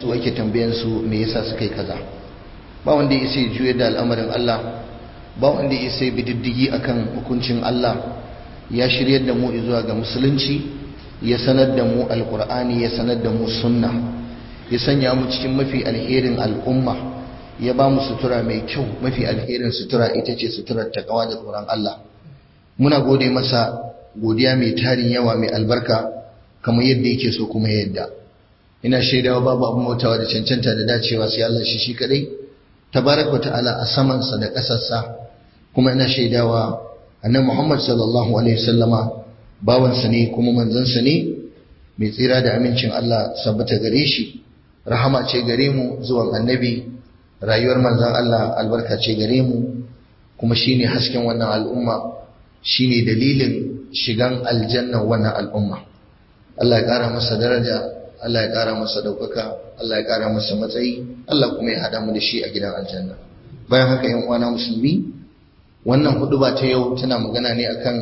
su ake tambayan su me yasa suka yi kaza ba wanda ya sai juya da al'amarin Allah ba wanda ya sai bididdigi akan hukuncin Allah ya shiryar da mu zuwa ga musulunci ya sanar da mu alkur'ani ya sanar da mu sunna ya sanya mu cikin mafi alherin al'umma ya ba mu sutura mai kyau mafi alherin sutura ita ce suturar takawa da tsoron Allah muna gode masa godiya mai tarin yawa mai albarka kamar yadda yake so kuma yadda ina shaidawa babu abin bautawa da cancanta da dacewa sai Allah shi shi kadai tabaraka ta'ala a samansa da ƙasarsa kuma ina shaidawa annabi Muhammad sallallahu alaihi wasallama bawansa ne kuma manzansa ne mai tsira da amincin Allah sabbata gare shi rahama ce gare mu zuwan annabi rayuwar manzan Allah albarka ce gare mu kuma shine hasken wannan al'umma shine dalilin shigan aljanna wannan al'umma Allah ya ƙara masa daraja Allah ya ƙara masa ɗaukaka Allah ya ƙara masa matsayi Allah kuma ya haɗa mu da shi a gidan aljanna bayan haka yan uwana musulmi wannan huduba ta yau tana magana ne akan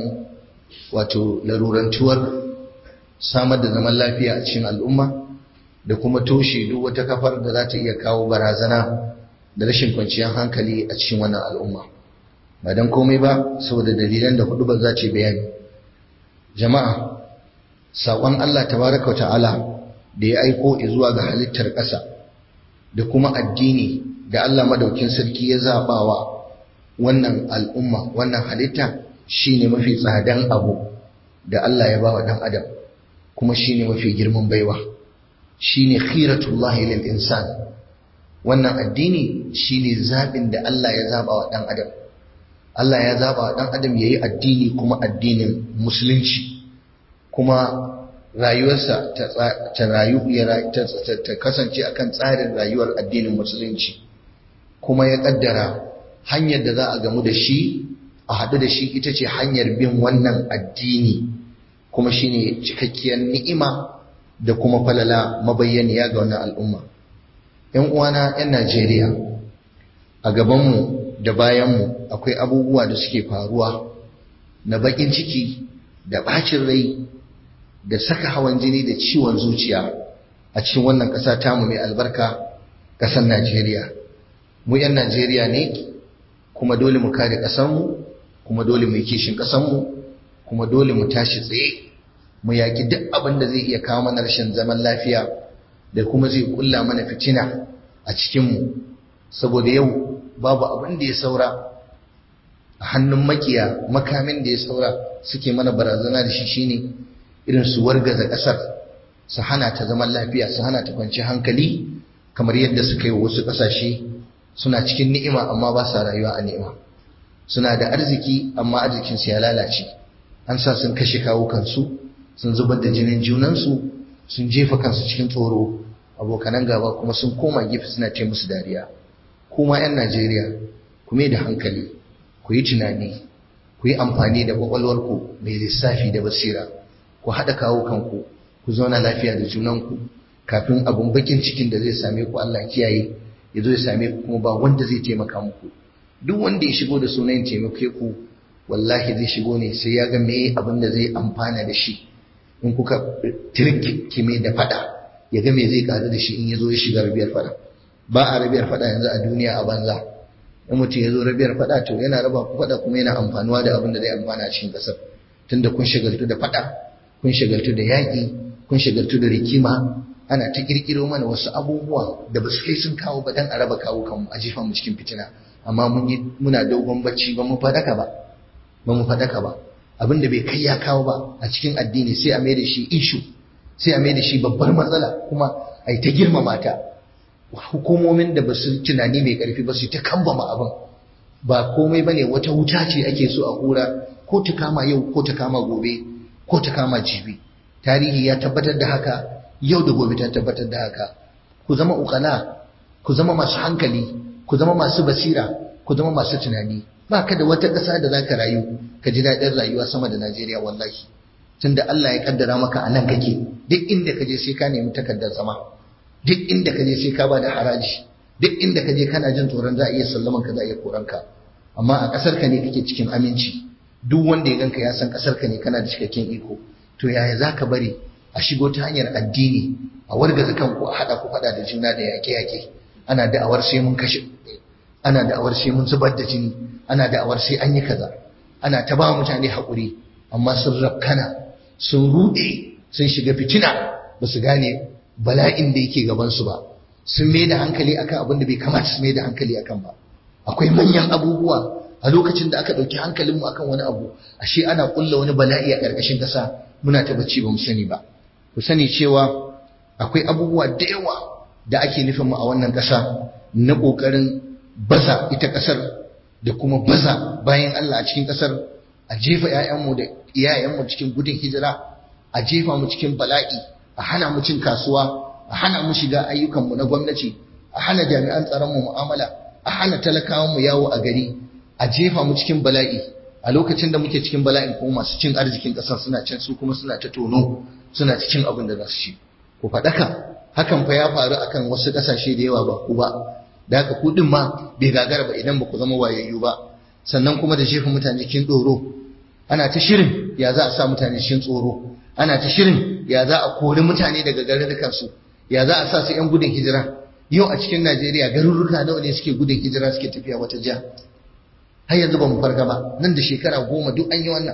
wato larurantuwar samar da zaman lafiya a cikin al'umma da kuma toshe duk wata kafar da za ta iya kawo barazana da rashin kwanciyar hankali a cikin wannan al'umma ba don komai ba saboda dalilan da hudubar za ta bayani jama'a saƙon Allah tabaraka ta'ala da ya aiko zuwa ga halittar ƙasa da kuma addini da Allah madaukin sarki ya zabawa wannan al'umma wannan halitta shine mafi tsadan abu da Allah ya bawa dan adam kuma shine mafi girman baiwa shine khiratullahi lil insan wannan addini shine zabin da Allah ya zaba wa dan adam Allah ya zaba wa dan adam yayi addini kuma addinin musulunci kuma rayuwarsa ta rayu ta kasance akan tsarin rayuwar addinin musulunci kuma ya kaddara hanyar da za a gamu da shi a haɗu da shi ita ce hanyar bin wannan addini kuma shine cikakkiyar ni'ima da kuma falala mabayyaniya ga wannan al'umma ‘yan uwana ‘yan Najeriya a gabanmu da bayanmu akwai abubuwa da suke faruwa na baƙin ciki da ɓacin rai da saka hawan jini da ciwon zuciya a cikin wannan ƙasa tamu mai albarka ƙasar Najeriya mu ‘yan Najeriya ne kuma dole mu kare ƙasarmu kuma dole mu yi kishin ƙasarmu kuma dole mu tashi tsaye mu yaƙi duk abin da zai iya kawo mana rashin zaman lafiya da kuma zai kulla mana fitina a cikinmu saboda yau babu abin da ya saura a hannun makiya makamin da ya saura suke mana barazana da shi shine irin su wargaza ƙasar su hana ta zaman lafiya su hana ta kwanci hankali kamar yadda suka yi wasu ƙasashe suna cikin ni'ima amma ba sa rayuwa a ni'ima suna da arziki amma arzikinsu ya lalace an sa sun kashe kawo kansu sun zubar da jinin junansu sun jefa kansu cikin tsoro abokanan gaba kuma sun koma gefe suna ce musu dariya kuma 'yan najeriya ku mai da hankali ku yi tunani ku yi amfani da kwakwalwarku mai lissafi da basira ku haɗa kawo kanku ku zauna lafiya da junanku kafin abun bakin cikin da zai same ku allah kiyaye ya zo ya same ku kuma ba wanda zai taimaka muku duk wanda ya shigo da sunan taimake ku wallahi zai shigo ne sai ya ga me abin da zai amfana da shi in kuka tirkime da fada ya ga me zai karu da shi in ya zo ya shiga rabiyar fada ba a rabiyar fada yanzu a duniya a banza in mutum ya zo rabiyar fada to yana raba ku fada kuma yana amfanuwa da abin da zai amfana a cikin kasar tunda kun shagaltu da fada kun shagaltu da yaƙi kun shagaltu da rikima ana ta kirkiro mana wasu abubuwa da ba su kai sun kawo ba dan a raba kawo kanmu a jefa mu cikin fitina amma mun yi muna dogon bacci ba mu fadaka ba ba mu fadaka ba abin da bai kai ya kawo ba a cikin addini sai a mai da shi ishu sai a mai da shi babbar matsala kuma a yi ta girmama ta hukumomin da ba su tunani mai karfi ba su ta kambama abin ba komai ba ne wata wuta ce ake so a hura ko ta kama yau ko ta kama gobe ko ta kama jibi tarihi ya tabbatar da haka yau da gobe ta tabbatar da haka ku zama ukala ku zama masu hankali ku zama masu basira ku zama masu tunani ba ka da wata ƙasa da za ka rayu ka ji daɗin rayuwa sama da Najeriya wallahi tunda Allah ya kaddara maka a nan kake duk inda ka je sai ka nemi takardar zama duk inda ka je sai ka bada haraji duk inda ka je kana jin tsoron za a iya sallaman ka za a iya koran ka amma a ƙasar ka ne kake cikin aminci duk wanda ya ganka ya san ƙasar ka ne kana da cikakken iko to yaya za ka bari a shigo ta hanyar addini a wargaza kanku a haɗa ku faɗa da juna da yaƙe-yaƙe ana da'awar sai mun kashe ana da'awar sai mun zubar da jini ana da'awar sai an yi kaza ana ta ba mutane haƙuri amma sun rafkana sun ruɗe sun shiga fitina ba su gane bala'in da yake gabansu ba sun mai da hankali akan abin da bai kamata su mai da hankali akan ba akwai manyan abubuwa a lokacin da aka ɗauki hankalinmu akan wani abu ashe ana ƙulla wani bala'i a ƙarƙashin ƙasa muna ta bacci ba mu sani ba ku sani cewa akwai abubuwa da yawa da ake nufin mu a wannan ƙasa na ƙoƙarin baza ita ƙasar da kuma baza bayan Allah a cikin ƙasar a jefa 'ya'yanmu da iyayenmu cikin gudun hijira a jefa mu cikin bala'i a hana mu cin kasuwa a hana mu shiga ayyukanmu na gwamnati a hana jami'an tsaron mu mu'amala a hana talakawan mu yawo a gari a jefa mu cikin bala'i a lokacin da muke cikin bala'in kuma masu cin arzikin ƙasar suna can su kuma suna ta tono suna ta cin abin da za su ci ku faɗaka hakan fa ya faru akan wasu ƙasashe da yawa ba ku ba da haka ku din ma bai gagara ba idan ba ku zama wayayyu ba sannan kuma da jefa mutane cikin tsoro ana ta shirin ya za a sa mutane cikin tsoro ana ta shirin ya za a kori mutane daga garurukansu ya za a sa su 'yan gudun hijira yau a cikin najeriya garuruka nawa ne suke gudun hijira suke tafiya wata jiha har yanzu ba mu farga ba nan da shekara goma duk an yi wannan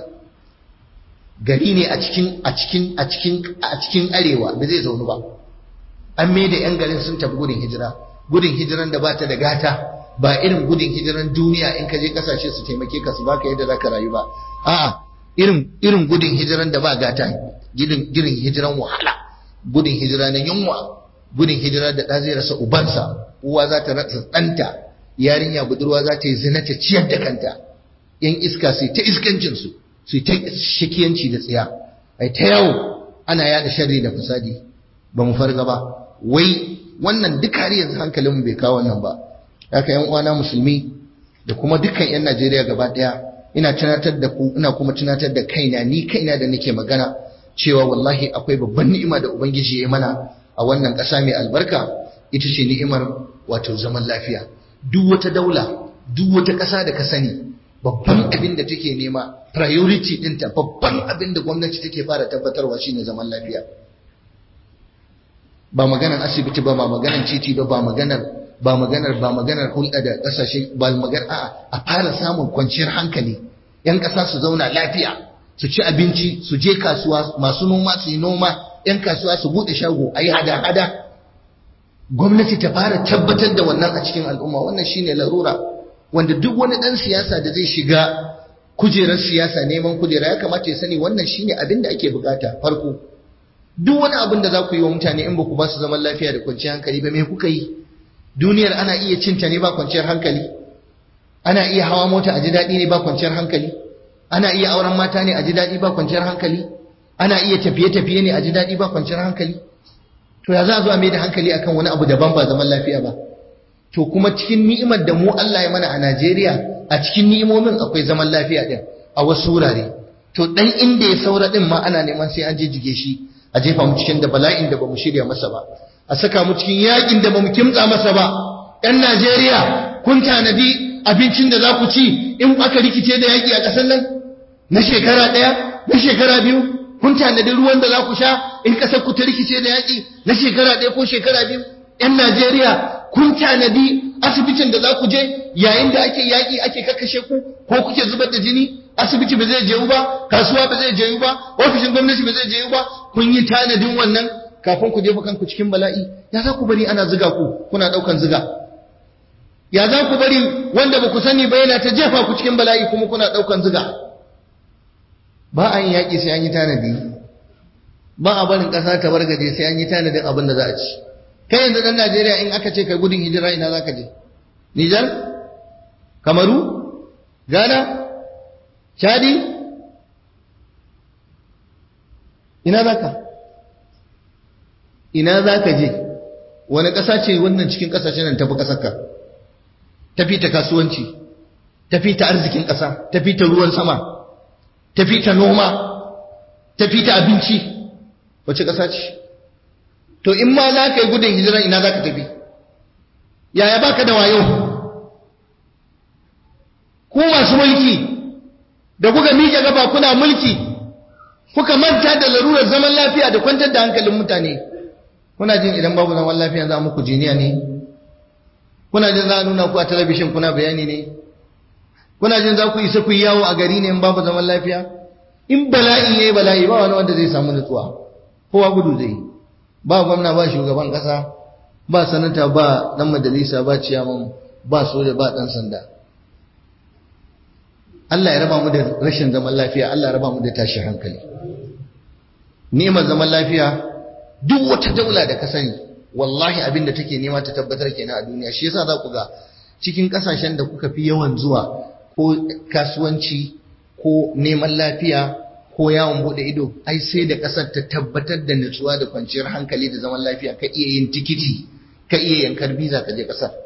gari ne a cikin a cikin a cikin a cikin arewa ba zai zaunu ba an mai da 'yan garin sun tafi gudun hijira gudun hijiran da ba ta da gata ba irin gudun hijiran duniya in ka je kasashe su taimake ka su baka yadda zaka rayu ba a'a irin irin gudun hijiran da ba gata gidin girin hijiran wahala gudun hijira na yunwa gudun hijira da ɗa zai rasa ubansa uwa za ta rasa ɗanta yarinya budurwa za ta yi zina ta ciyar da kanta yan iska sai ta iskancin su sai ta shakiyanci da tsiya ai ta yawo ana yada sharri da fasadi ba mu farga ba wai wannan duk har yanzu hankalinmu bai kawo wannan ba haka yan uwana musulmi da kuma dukkan yan Najeriya gaba daya ina tunatar da ku ina kuma tunatar da kaina ni kaina da nake magana cewa wallahi akwai babban ni'ima da ubangiji ya mana a wannan ƙasa mai albarka ita ce ni'imar wato zaman lafiya duk wata daula duk wata ƙasa da ka sani babban abin da take nema priority ɗinta babban abin da gwamnati take fara tabbatarwa shine zaman lafiya ba maganar asibiti ba ba maganar titi ba ba maganar ba maganar ba maganar hulɗa da ƙasashe ba maganar a a fara samun kwanciyar hankali yan ƙasa su zauna lafiya su ci abinci su je kasuwa masu noma su yi noma yan kasuwa su buɗe shago a yi hada-hada gwamnati ta fara tabbatar da wannan a cikin al'umma wannan shine larura wanda duk wani ɗan siyasa da zai shiga kujerar siyasa neman kujera ya kamata ya sani wannan shine abin da ake bukata farko duk wani abin da za ku yi wa mutane in ba ku ba su zaman lafiya da kwanciyar hankali ba me kuka yi duniyar ana iya cinta ne ba kwanciyar hankali ana iya hawa mota a ji daɗi ne ba kwanciyar hankali ana iya auren mata ne a ji daɗi ba kwanciyar hankali ana iya tafiye-tafiye ne a ji daɗi ba kwanciyar hankali to ya za a zo a mai da hankali akan wani abu daban ba zaman lafiya ba to kuma cikin ni'imar da mu Allah ya mana a Najeriya a cikin ni'imomin akwai zaman lafiya din a wasu wurare to dan inda ya saura din ma ana neman sai an jijjige shi a jefa mu cikin da bala'in da bamu shirya masa ba a saka mu cikin yakin da bamu kimtsa masa ba ɗan Najeriya kun tanadi abincin da za ku ci in aka rikice da yaki a ƙasar nan na shekara ɗaya na shekara biyu kun tanadi ruwan da za ku sha in ƙasar ku ta rikice da yaki na shekara ɗaya ko shekara biyu ‘yan Najeriya kun tanadi asibitin da za ku je yayin da ake yaƙi ake kakkashe ku ko kuke zubar da jini asibiti ba zai jeyu ba kasuwa ba zai jeyu ba ofishin gwamnati ba zai jeyu ba kun yi tanadin wannan kafin ku jefa kanku cikin bala'i ya za ku bari ana ziga ku kuna ɗaukan ziga ya za ku bari wanda ba ku sani ba yana ta jefa ku cikin bala'i kuma kuna ɗaukan ziga ba a yin yaƙi sai an yi tanadi ba a barin ƙasa ta bargaje sai an yi tanadin abin da za a ci kai yanzu dan Najeriya in aka ce kai gudun hijira ina zaka je Nijar Kamaru Ghana Chadi ina zaka ina zaka je wani ƙasa ce wannan cikin ƙasashen nan tafi ƙasarka tafi ta kasuwanci tafi ta arzikin ƙasa tafi ta ruwan sama tafi ta noma tafi ta abinci wace ƙasa ce to in ma za ka yi gudun hijira ina za ka tafi yaya baka da wayo ku masu mulki da kuka miƙe gaba kuna mulki kuka manta da larurar zaman lafiya da kwantar da hankalin mutane kuna jin idan babu zaman lafiya za muku jiniya ne kuna jin za a nuna ku a talabishin kuna bayani ne kuna jin za ku isa ku yi yawo a gari ne in babu zaman lafiya in bala'i yayi bala'i ba wani wanda zai samu nutsuwa kowa gudu zai ba gwamna ba shugaban kasa ba sanata ba dan majalisa ba ciyaman ba soja ba dan sanda Allah ya raba mu da rashin zaman lafiya Allah ya raba mu da tashin hankali neman zaman lafiya duk wata daula da ka sani wallahi abin da take nema ta tabbatar kenan a duniya shi yasa za ku ga cikin kasashen da kuka fi yawan zuwa ko kasuwanci ko neman lafiya ko yawon bude ido ai sai da kasar ta tabbatar da nutsuwa da kwanciyar hankali da zaman lafiya ka iya yin tikiti ka iya yankar biza ka je kasar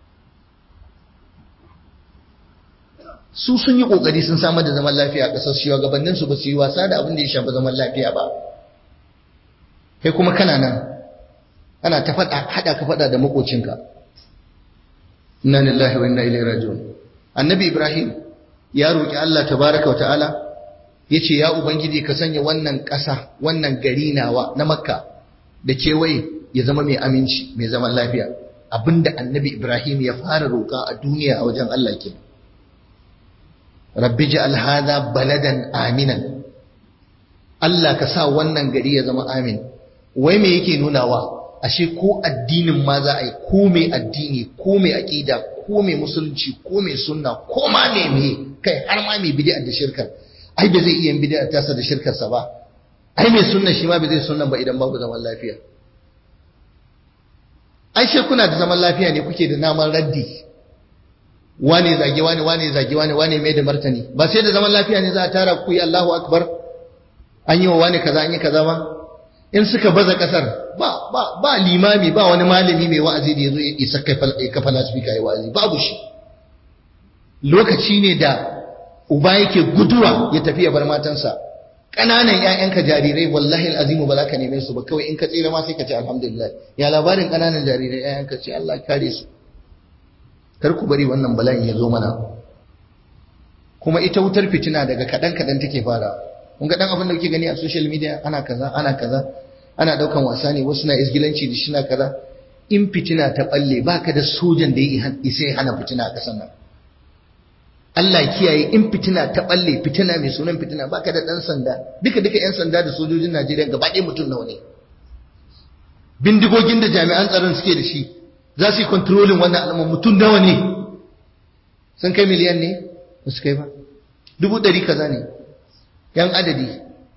su sun yi kokari sun samar da zaman lafiya a kasar shugabannin su ba su yi wasa da abin da ya shafi zaman lafiya ba kai kuma kana nan ana ta faɗa haɗa ka faɗa da makocinka inna lillahi wa inna ilaihi raji'un annabi ibrahim ya roki Allah tabaraka wa ta'ala yace ya ubangiji ka sanya wannan ƙasa wannan gari nawa na makka da kewaye ya zama mai aminci mai zaman lafiya abinda annabi ibrahim ya fara roƙa a duniya a wajen Allah ke rabbi ja'al hadha baladan aminan Allah ka sa wannan gari ya zama amin wai me yake nunawa ashe ko addinin ma za a yi ko mai addini ko mai aƙida ko mai musulunci ko mai sunna ko ma mai me kai har ma mai bid'a da shirkar ai ba zai iya bid'a tasa da shirkar sa ba ai mai sunna shi ma ba zai sunna ba idan babu zaman lafiya ai she kuna da zaman lafiya ne kuke da naman raddi wane zage wane wane zage wane wane mai da martani ba sai da zaman lafiya ne za a tara ku yi Allahu akbar an yi wa wane kaza an yi kaza ba in suka baza kasar ba ba ba limami ba wani malami mai wa'azi da yazo ya isa kafa lasfika ya wa'azi babu shi lokaci ne da uba yake guduwa ya tafi ya bar matansa ƙananan ƴaƴanka jarirai wallahi alazimu ba za ka neme su ba kawai in ka tsira ma sai ka ce alhamdulillah ya labarin ƙananan jarirai ƴaƴanka ce Allah kare su kar ku bari wannan bala'in ya zo mana kuma ita wutar fitina daga kaɗan kaɗan take fara kun ga dan abin da kuke gani a social media ana kaza ana kaza ana daukan wasa ne wasu na isgilanci da shina kaza in fitina ta balle baka da sojan da ya isa hana fitina a kasan nan Allah kiyaye in fitina ta balle fitina mai sunan fitina baka da dan sanda duka duka yan sanda da sojojin Najeriya gaba ɗaya mutum nawa ne bindigogin da jami'an tsaron suke da shi za su yi controlling wannan al'umma mutum nawa ne sun kai miliyan ne ba su kai ba dubu ɗari kaza ne yan adadi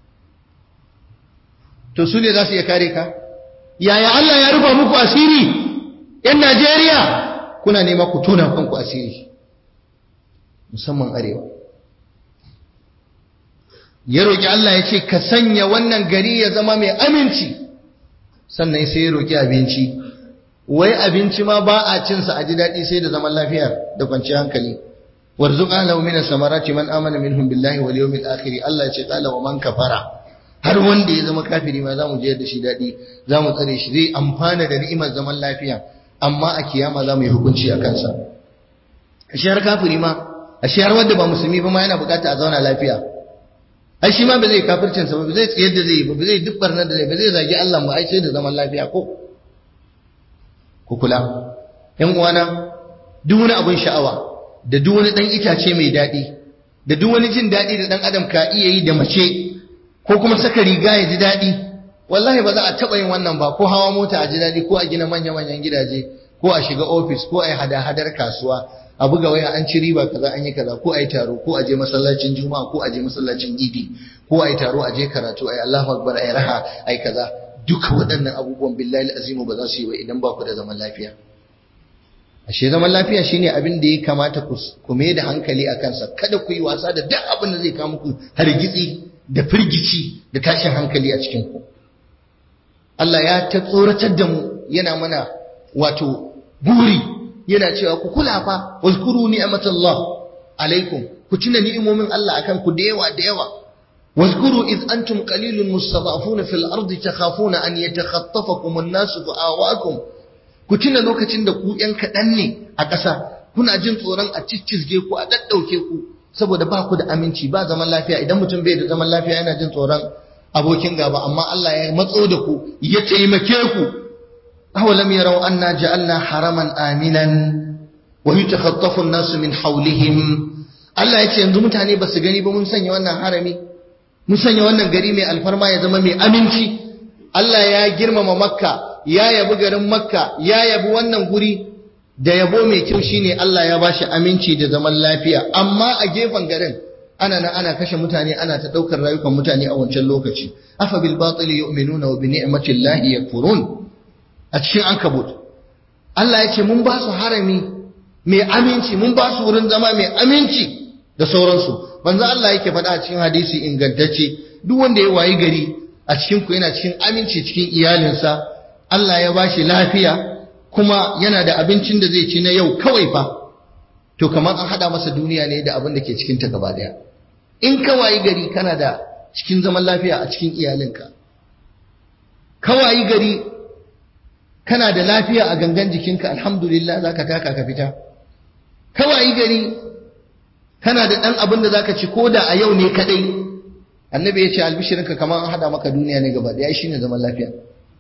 to su ne za su iya kare ka yaya Allah ya rufa muku asiri yan Najeriya kuna nema ku tona kanku asiri musamman arewa ya roƙi Allah ya ce ka sanya wannan gari ya zama mai aminci sannan sai ya roƙi abinci wai abinci ma ba a cinsa a ji daɗi sai da zaman lafiya da kwanciyar hankali warzuq ahlahu min as-samarati man amana minhum billahi wal yawmil akhir Allah ya ce qala wa man kafara har wanda ya zama kafiri ma zamu je da shi dadi zamu tsare shi zai amfana da ni'imar zaman lafiya amma a kiyama zamu yi hukunci a kansa ashe har kafiri ma ashe har wanda ba musulmi ba ma yana bukata a zauna lafiya ai shi ma ba zai kafircin sa ba zai tsiyar da zai ba zai duk barnar da zai ba zai zagi Allah ba ai sai da zaman lafiya ko ku kula yan uwana duk wani abun sha'awa da duk wani ɗan itace mai daɗi da duk wani jin daɗi da ɗan adam ka iya yi da mace ko kuma saka riga ya ji daɗi wallahi ba za a taɓa yin wannan ba ko hawa mota a ji daɗi ko a gina manya-manyan gidaje ko a shiga ofis ko a yi hada-hadar kasuwa a buga waya an ci riba kaza an yi kaza ko a yi taro ko a je masallacin juma'a ko a je masallacin idi ko a yi taro a je karatu a yi allahu akbar a yi raha a yi kaza duka waɗannan abubuwan billahi azimu ba za su yi ba idan ba ku da zaman lafiya ashe zaman lafiya shine abin da ya kamata ku mai da hankali a kansa kada ku yi wasa da duk abin da zai kawo muku hargitsi da firgici da tashin hankali a cikin ku Allah ya ta tsoratar da mu yana mana wato buri yana cewa ku kula fa wazkuru ni'matallah alaikum ku tuna ni'imomin Allah akan ku da yawa da yawa واذكروا إذ أنتم قليل مستضعفون في الأرض تخافون أن يتخطفكم الناس فآواكم ku tuna lokacin da ku ‘yan kaɗan ne a ƙasa, kuna jin tsoron a ciccizge ku, a ɗaɗɗauke ku, saboda ba ku da aminci ba zaman lafiya idan mutum bai da zaman lafiya yana jin tsoron abokin gaba, amma Allah ya matso da ku, ya taimake ku, awalam yarau anna ja'alna haraman aminan wa yatakhatafu an-nasu min hawlihim Allah ya ce yanzu mutane ba su gani ba mun sanya wannan harami mun sanya wannan gari mai alfarma ya zama mai aminci Allah ya girmama makka ya yabi garin makka ya yabi wannan guri da yabo mai kyau shine Allah ya bashi aminci da zaman lafiya amma a gefen garin ana nan ana kashe mutane ana ta daukar rayukan mutane a wancan lokaci afa bil batil yu'minuna wa bi ni'mati llahi yakfurun a cikin ankabut Allah ya ce mun ba su harami mai aminci mun ba su wurin zama mai aminci da sauransu manzo Allah yake faɗa a cikin hadisi ingantacce duk wanda ya wayi gari a cikin ku yana cikin aminci cikin iyalinsa Allah ya bashi lafiya kuma yana da abincin da zai ci na yau kawai fa to kamar an hada masa duniya ne da abin da ke cikin ta gaba daya in ka wayi gari kana da cikin zaman lafiya a cikin iyalinka ka wayi gari kana da lafiya a gangan jikinka alhamdulillah zaka taka ka fita ka wayi gari kana da ɗan abin da zaka ci ko da a yau ne kaɗai annabi ya ce albishirinka kamar an haɗa maka duniya ne gaba ɗaya shine zaman lafiya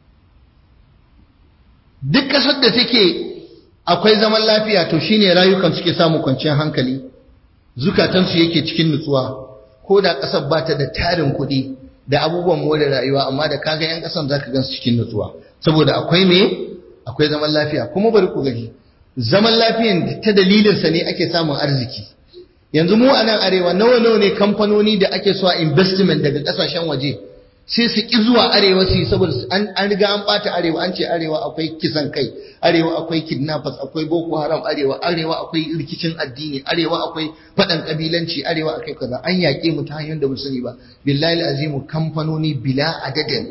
duk ƙasar da take akwai zaman lafiya to shine rayukan suke samun kwanciyar hankali zukatansu yake cikin nutsuwa ko da ƙasar ba ta da tarin kuɗi da abubuwan more rayuwa amma da kaga 'yan ƙasan za ka gansu cikin nutsuwa saboda akwai me akwai zaman lafiya kuma bari ku gaji zaman lafiyan ta dalilinsa ne ake samun arziki yanzu mu a nan arewa nawa nawa ne kamfanoni da ake so a investment daga kasashen waje sai su ki zuwa arewa su saboda an riga an bata arewa an ce arewa akwai kisan kai arewa akwai kidnappers akwai boko haram arewa arewa akwai rikicin addini arewa akwai faɗan kabilanci arewa akwai kaza an yaƙe mu ta hanyar da mu sani ba billahi azimu kamfanoni bila adadin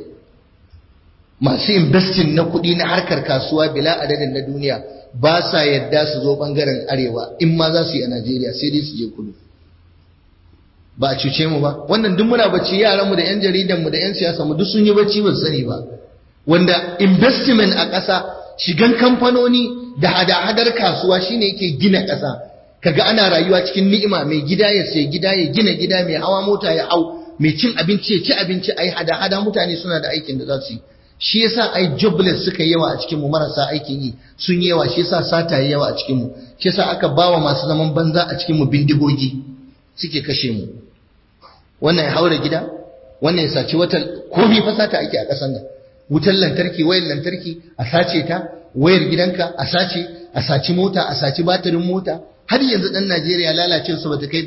masu investing na kuɗi na harkar kasuwa bila adadin na duniya ba sa yadda su zo bangaren arewa in ma za su yi a Najeriya sai dai su je kudu ba a cuce mu ba wannan duk muna bacci yaran mu da yan jaridan mu da yan siyasa mu duk sun yi bacci ba sani ba wanda investment a ƙasa shigan kamfanoni da hada-hadar kasuwa shine yake gina ƙasa kaga ana rayuwa cikin ni'ima mai gida ya sai gida ya gina gida mai hawa mota ya hau mai cin abinci ya ci abinci ai hada-hada mutane suna da aikin da za su yi shi yasa ai jobless suka yi yawa a cikin mu marasa aikin yi sun yi yawa shi yasa sata yi yawa a cikin mu shi yasa aka bawa masu zaman banza a cikin mu bindigogi suke kashe mu wannan ya haura gida wannan ya saci wata komai fa sata ake a ƙasar nan wutar lantarki wayar lantarki a sace ta wayar gidanka a sace a saci mota a saci batirin mota har yanzu dan Najeriya lalace su bata kai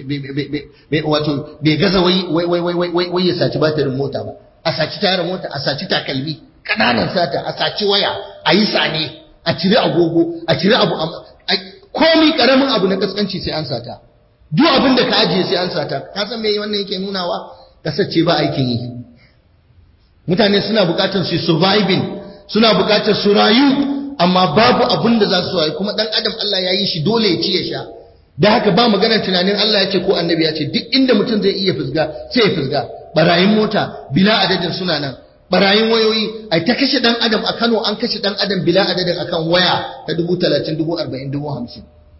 wato bai gaza wai wai wai wai wai ya saci batirin mota ba a saci tayar mota a saci takalmi kananan sata a saci waya a yi sane a cire agogo a cire abu komi karamin abu na kaskanci sai an sata duk abin da ka ajiye sai an sata ka san me wannan yake nunawa kasar ce ba aikin yi mutane suna bukatar su surviving suna bukatar su rayu amma babu abin da za su rayu kuma dan adam Allah ya yi shi dole ya ci ya sha da haka ba maganar tunanin Allah ya ce ko annabi ya ce duk inda mutum zai iya fusga sai ya fusga barayin mota bila adadin suna nan barayin wayoyi ai ta kashe dan adam a Kano an kashe dan adam bila adadin akan waya ta dubu talatin dubu arba'in dubu hamsin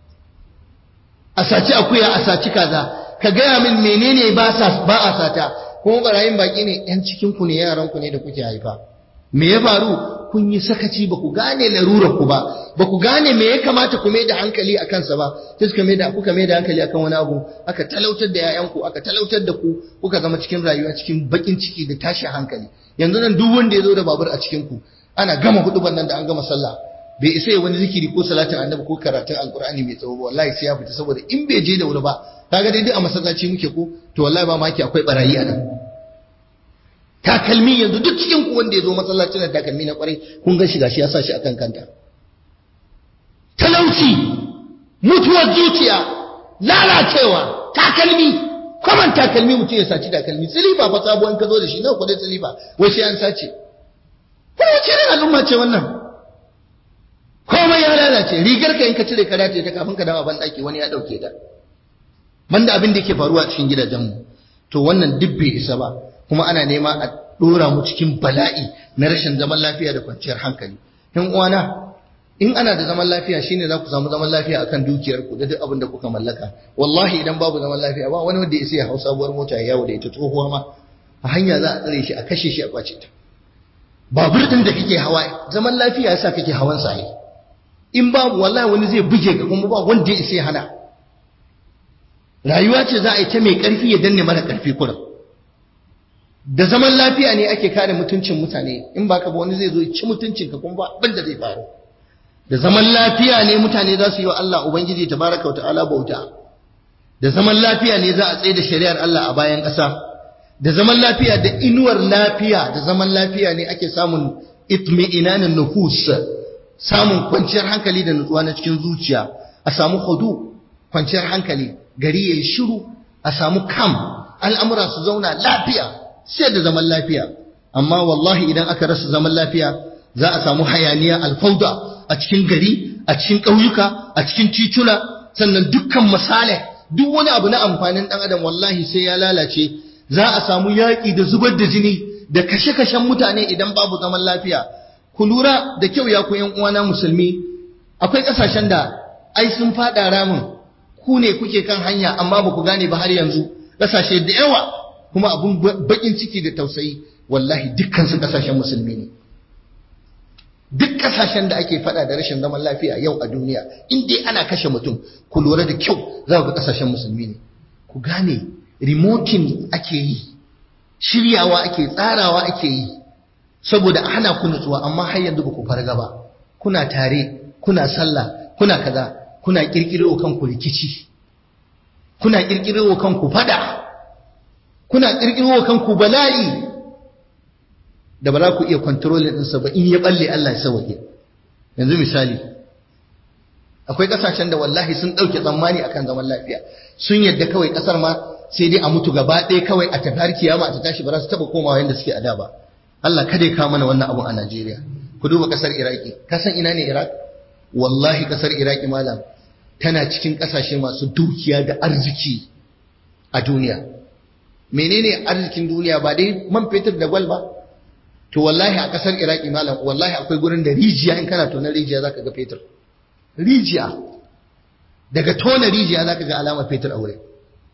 a saci akuya a saci kaza ka gaya min menene ba a sata kuma barayin baki ne yan cikin ku ne yaran ku ne da kuke haifa me ya faru kun yi sakaci ba ku gane larurar ku ba ba ku gane me ya kamata ku mai da hankali a kansa ba sai suka mai da kuka mai da hankali akan wani abu aka talautar da yayan ku aka talautar da ku kuka zama cikin rayuwa cikin bakin ciki da tashin hankali yanzu nan duk wanda ya zo da babur a cikin ku ana gama huduban nan da an gama sallah bai isa ya wani zikiri ko salatin annabi ko karatun alkur'ani mai tsawo ba wallahi sai ya fita saboda in bai je da wuri ba kaga dai duk a masallaci muke ko to wallahi ba maki akwai barayi a nan takalmi yanzu duk cikin ku wanda ya zo masallacin da takalmi na kwarai kun ga shi gashi ya sa shi akan kanta talauci mutuwar zuciya lalacewa takalmi kwaman takalmi mutum ya saci takalmi silifa fa sabuwan ka zo da shi nawa kudin silifa wai sai an sace kuma wace irin al'umma ce wannan komai ya lalace rigar ka in ka cire ka dace ta kafin ka dawo ban daki wani ya dauke ta banda abin da yake faruwa a cikin gidajenmu to wannan duk bai isa ba kuma ana nema a dora mu cikin bala'i na rashin zaman lafiya da kwanciyar hankali yan uwana in ana da zaman lafiya shine za ku samu zaman lafiya akan dukiyar ku da duk abin da kuka mallaka wallahi idan babu zaman lafiya ba wani wanda ya sai ya hau sabuwar mota ya yawo da ita tsohuwa ma a hanya za a tsare shi a kashe shi a kwace ta babur din da kake hawa zaman lafiya yasa kake hawan sa in babu wallahi wani zai buge ka kuma ba wanda ya isa ya hana rayuwa ce za a yi ta mai karfi ya danne mara karfi kurin da zaman lafiya ne ake kare mutuncin mutane in baka ba wani zai zo ya ci mutuncin ka kuma ba abin da zai faru da zaman lafiya ne mutane za su yi wa Allah ubangiji tabaraka wa ta'ala bauta da zaman lafiya ne za a tsaye da shari'ar Allah a bayan ƙasa da zaman lafiya da inuwar lafiya da zaman lafiya ne ake samun itmi'inanin nufus samun kwanciyar hankali da nutsuwa na cikin zuciya a samu hudu kwanciyar hankali gari yayi shiru a samu kam al'amura su zauna lafiya sai da zaman lafiya amma wallahi idan aka rasa zaman lafiya za a samu hayaniya alfauda a cikin gari a cikin ƙauyuka a cikin tituna sannan dukkan misalai duk wani abu na amfanin ɗan adam wallahi sai ya lalace za a samu yaƙi da zubar da jini da kashe-kashen mutane idan babu zaman lafiya ku lura da kyau ya ku uwana musulmi akwai ƙasashen da ai sun faɗa ramin ku ne kuke kan hanya amma ba ku gane ba har yanzu ƙasashe da yawa kuma abun baƙin ciki da tausayi wallahi dukkan su ƙasashen musulmi ne duk ƙasashen da ake faɗa da rashin zaman lafiya yau a duniya in dai ana kashe mutum ku lura da kyau za ku ga ƙasashen musulmi ne ku gane remoting ake yi shiryawa ake tsarawa ake yi saboda a hana ku nutsuwa amma har yanzu ba ku farga ba kuna tare kuna sallah kuna kaza kuna kirkiro kanku rikici kuna kirkiro kanku fada kuna kirkiro kanku bala'i da ba za ku iya kontrolin ɗinsa ba in ya balle Allah ya sauke yanzu misali akwai ƙasashen da wallahi sun ɗauke tsammani akan zaman lafiya sun yadda kawai ƙasar ma sai dai a mutu gaba ɗaya kawai a tafi har kiyama ta tashi ba za su taɓa komawa yadda suke a da ba Allah kada ya kawo mana wannan abun a Najeriya ku duba ƙasar Iraki ka san ina ne Iraq wallahi ƙasar Iraki malam tana cikin ƙasashe masu dukiya da arziki a duniya menene arzikin duniya ba dai man fetur da gwal ba to wallahi a ƙasar Iraki malam wallahi akwai gurin da rijiya in kana tona rijiya zaka ga fetur rijiya daga tona rijiya zaka ga alamar fetur a wurin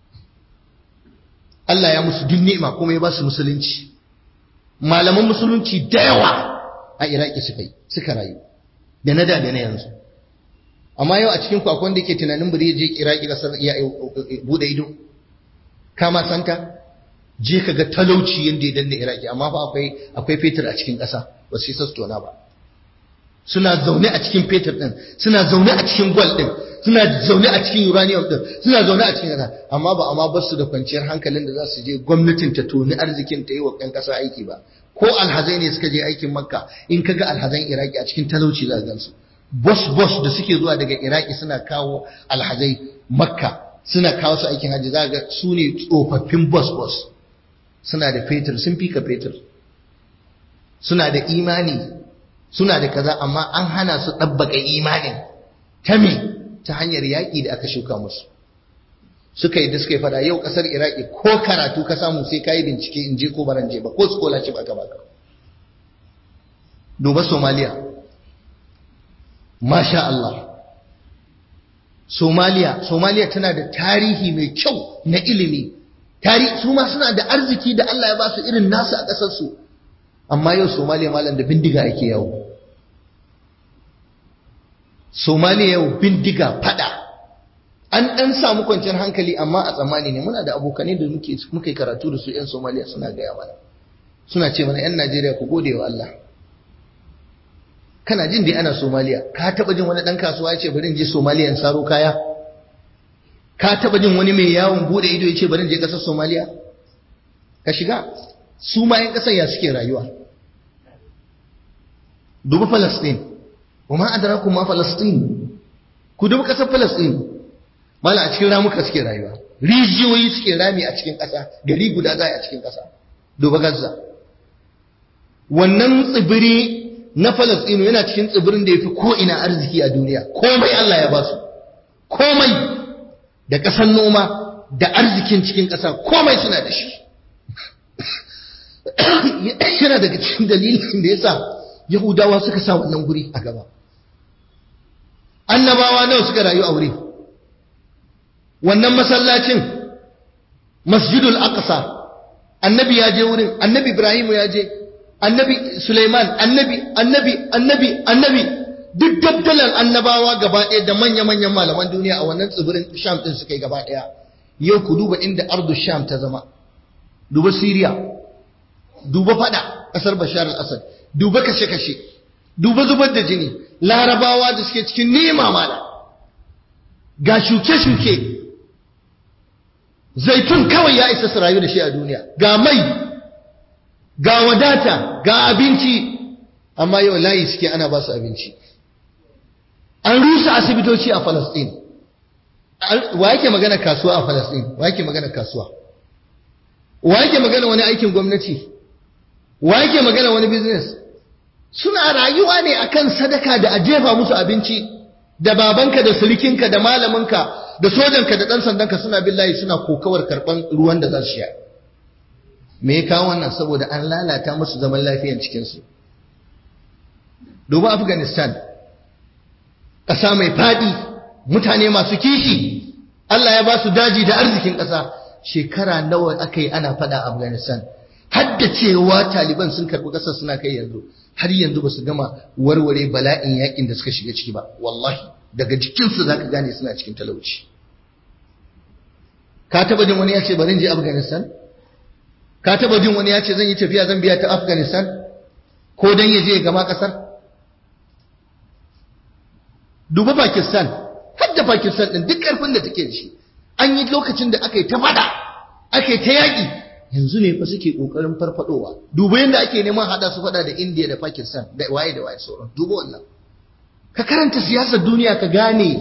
Allah ya musu duk ni'ima kuma ya ba su musulunci malaman musulunci da yawa a Iraki suka yi suka rayu da na da da na yanzu amma yau a cikin kwakwan da ke tunanin bari ya je Iraki kasar ya bude ido kama santa je ka ga talauci yadda ya danna Iraki amma fa akwai akwai fetur a cikin ƙasa ba su yi tona ba suna zaune a cikin fetur din suna zaune a cikin gwal din suna zaune a cikin uranium din suna zaune a cikin ƙasa amma ba amma basu da kwanciyar hankalin da za su je gwamnatin ta toni arzikin ta yi wa ƴan ƙasa aiki ba ko alhazai ne suka je aikin makka in kaga alhazan iraki a cikin talauci za gansu bos bos da suke zuwa daga iraki suna kawo alhazai makka suna kawo su aikin hajji za ga su ne tsofaffin bos bos suna da fetur sun fika fetur suna da imani suna da kaza amma an hana su ɗabbaka imanin ta me ta hanyar yaƙi da aka shuka musu suka yi da suka yi fada yau ƙasar iraki ko karatu ka samu sai ka yi bincike in je ko baran je ba ko scholarship aka baka duba somaliya masha Allah somaliya somaliya tana da tarihi mai kyau na ilimi tarihi su ma suna da arziki da Allah ya ba su irin nasu a ƙasarsu amma yau somaliya malam da bindiga ake yawo somaliya yau bindiga fada an ɗan samu kwanciyar hankali amma a tsammani ne muna da abokanai da muke muka yi karatu da su 'yan somaliya suna gaya mana suna ce mana 'yan najeriya ku gode wa Allah kana jin dai ana somaliya ka taɓa jin wani ɗan kasuwa ya ce bari in je somaliya in saro kaya ka taɓa jin wani mai yawon buɗe ido ya ce bari in je ƙasar somaliya ka shiga su ma 'yan ƙasar ya suke rayuwa duba falastin wa ma adrakum ma falastin ku duba ƙasar falastin mala a cikin ramuka suke rayuwa rijiyoyi suke rami a cikin ƙasa gari guda za a cikin ƙasa duba gaza wannan tsibiri na falastinu yana cikin tsibirin da ya fi ko'ina arziki a duniya komai Allah ya ba su komai da ƙasar noma da arzikin cikin ƙasa komai suna da shi yana daga cikin dalilin da ya sa yahudawa suka sa wannan guri a gaba annabawa nawa suka rayu a wuri wannan masallacin masjidul aqsa annabi ya je wurin annabi ibrahim ya je annabi Sulaiman annabi annabi annabi annabi duk dabdalan annabawa gaba ɗaya da manya-manyan malaman duniya a wannan tsibirin Sham din suka yi gaba ɗaya yau ku duba inda ardu Sham ta zama duba Syria duba fada kasar Bashar al-Assad duba kashe-kashe duba zubar da jini larabawa da suke cikin nema mala ga shuke-shuke zaitun kawai ya isa su rayu da shi a duniya ga mai ga wadata ga abinci amma yau layi suke ana ba su abinci an rusa asibitoci a Falasɗin wa yake magana kasuwa a Falasɗin wa yake magana kasuwa wa yake magana wani aikin gwamnati wa yake magana wani business suna rayuwa ne akan sadaka da a jefa musu abinci da babanka da surikinka da malaminka da sojanka da ɗan sandanka suna billahi suna kokawar karɓan ruwan da za su sha me ya kawo wannan saboda an lalata musu zaman lafiyan cikinsu duba afghanistan ƙasa mai faɗi mutane masu kishi allah ya ba su daji da arzikin ƙasa shekara nawa aka yi ana faɗa afghanistan hadda cewa taliban sun karɓi ƙasar suna kai yanzu har yanzu ba su gama warware bala'in yakin da suka shiga ciki ba wallahi daga jikinsu za ka gane suna cikin talauci ka taba jin wani ya ce bari je afghanistan ka taba jin wani ya ce zan yi tafiya zan biya ta afghanistan ko dan ya je ya gama kasar duba pakistan har da pakistan din duk karfin da take da shi an yi lokacin da aka yi ta fada aka yi ta yaƙi yanzu ne fa suke kokarin farfadowa duba yadda ake neman hada su fada da India da Pakistan da waye da waye sauran duba wannan ka karanta siyasar duniya ka gane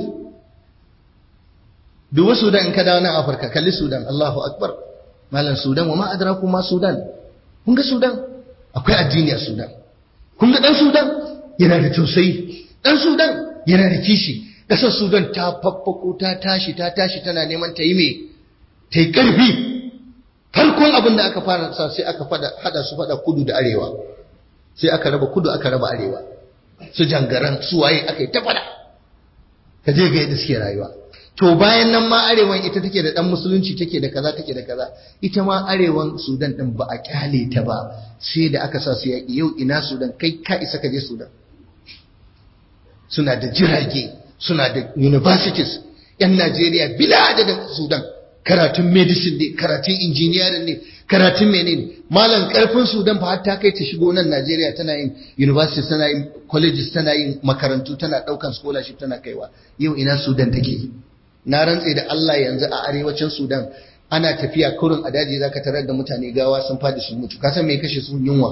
duba Sudan in ka dawo nan Afirka kalli Sudan Allahu akbar malam Sudan wa ma adraku ma Sudan kun ga Sudan akwai addini a Sudan kun ga dan Sudan yana da tausayi dan Sudan yana da kishi kasar Sudan ta faffako ta tashi ta tashi tana neman ta yi me ta yi karfi farkon abin da aka fara sa sai aka fada hada su fada kudu da arewa sai aka raba kudu aka raba arewa su jangaran su waye aka yi ta fada ka je ga yadda suke rayuwa to bayan nan ma arewan ita take da dan musulunci take da kaza take da kaza ita ma arewan Sudan din ba a kyale ta ba sai da aka sa su yaki yau ina Sudan kai ka isa ka je Sudan suna da jirage suna da universities yan Najeriya bila adadin Sudan karatun medicine ne karatun engineering ne karatun menene malam karfin sudan fa har ta kai ta shigo nan Najeriya tana yin university tana yin colleges tana yin makarantu tana daukan scholarship tana kaiwa yau ina sudan take na rantse da Allah yanzu a arewacin sudan ana tafiya kurin a daji zaka tarar da mutane gawa sun fadi sun mutu kasan me kashe su yunwa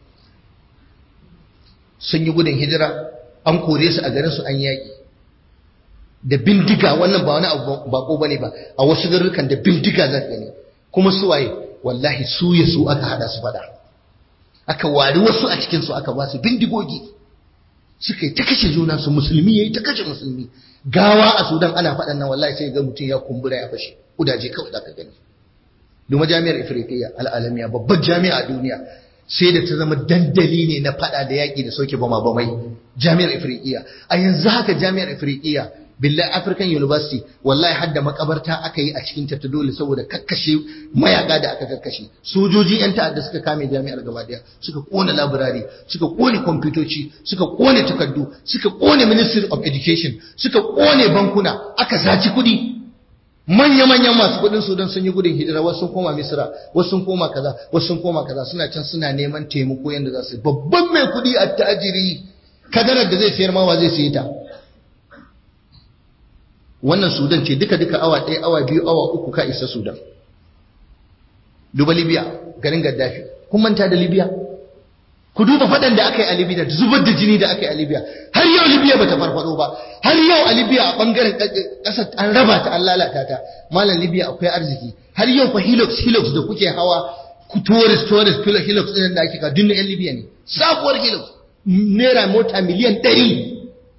sun yi gudun hijira an kore su a garin su an yaki da bindiga wannan ba wani abu bako bane ba a wasu garurukan da bindiga za gani kuma su waye wallahi su ya su aka hada su fada aka wari wasu a cikin su aka ba su bindigogi suka yi ta kashe juna su musulmi yayi ta kashe musulmi gawa a Sudan ana faɗan nan wallahi sai ga mutum ya kumbura ya fashe kudaje kawai zaka gani Duma jami'ar Ifriqiya al'alamiya babbar jami'a a duniya sai da ta zama dandali ne na fada da yaƙi da sauke bama bamai jami'ar Ifriqiya a yanzu haka jami'ar Ifriqiya billahi African University wallahi har da makabarta aka yi a cikin ta dole saboda kakkashe mayaka da aka kakkashe sojoji yan ta'adda suka kame jami'ar gaba daya suka kona library suka kone kwamfutoci suka kone takardu suka kone Ministry of Education suka kone bankuna aka saci kuɗi manya-manyan masu kudin sudan sun yi gudun hijira wasu sun koma misira wasu sun koma kaza wasu sun koma kaza suna can suna neman taimako yadda za su babban mai kudi a tajiri kadarar da zai sayar mawa zai sayi ta wannan sudan ce duka-duka awa ɗaya awa biyu awa uku ka isa sudan duba libya garin gaddafi kun manta da libya ku duba faɗan da aka yi a libya da zubar da jini da aka yi a libya har yau libya bata farfado ba har yau a libya a bangaren ƙasar an raba ta an lalata ta malam libya akwai arziki har yau fa hilux hilux da kuke hawa ku tourist tourist hilux ɗin da ake ka dunna yan libya ne sabuwar hilux naira mota miliyan ɗari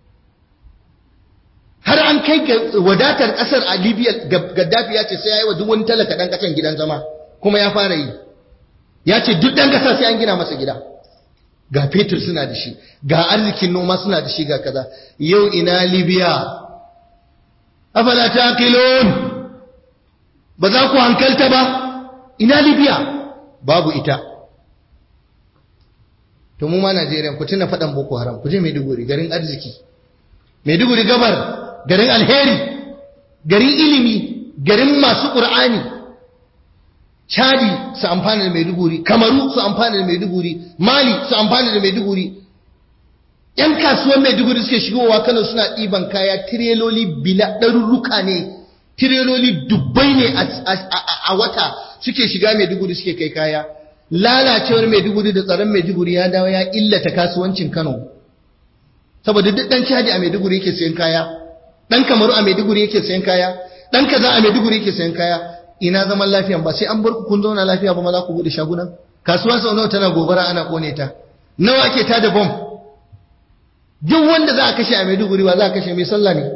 har an kai ga wadatar ƙasar a libya gaddafi ya ce sai ya yi wa duk wani talaka ɗan ƙasan gidan zama kuma ya fara yi ya ce duk ɗan ƙasa sai an gina masa gida ga fetur suna da shi ga arzikin noma suna da shi ga kaza yau ina libya afala taqilun ba za ku hankalta ba ina libya babu ita to mu ma Najeriya ku tuna faɗan Boko Haram ku je Maiduguri garin arziki Maiduguri gabar garin alheri garin ilimi garin masu Qur'ani Chadi su amfana da Maiduguri Kamaru su amfana da Maiduguri Mali su amfana da Maiduguri ‘Yan kasuwan Maiduguri suke shigowa Kano suna ɗiban kaya tireloli bila ɗarurruka ne, tireloli dubbai ne a wata suke shiga Maiduguri suke kai kaya. Lalacewar Maiduguri da tsaron Maiduguri ya dawo ya illata kasuwancin Kano. Saboda duk ɗan caji a Maiduguri yake sayan kaya, ɗan Kamaru a Maiduguri yake sayan kaya, ɗan kaza a Maiduguri yake sayan kaya. Ina zaman lafiya ba sai an bar ku kun zauna lafiya ba ma za ku buɗe shagunan. Kasuwa sau nawa tana gobara ana ƙone ta. Nawa ake tada bom? duk wanda za a kashe a Maiduguri ba za a kashe mai sallah ne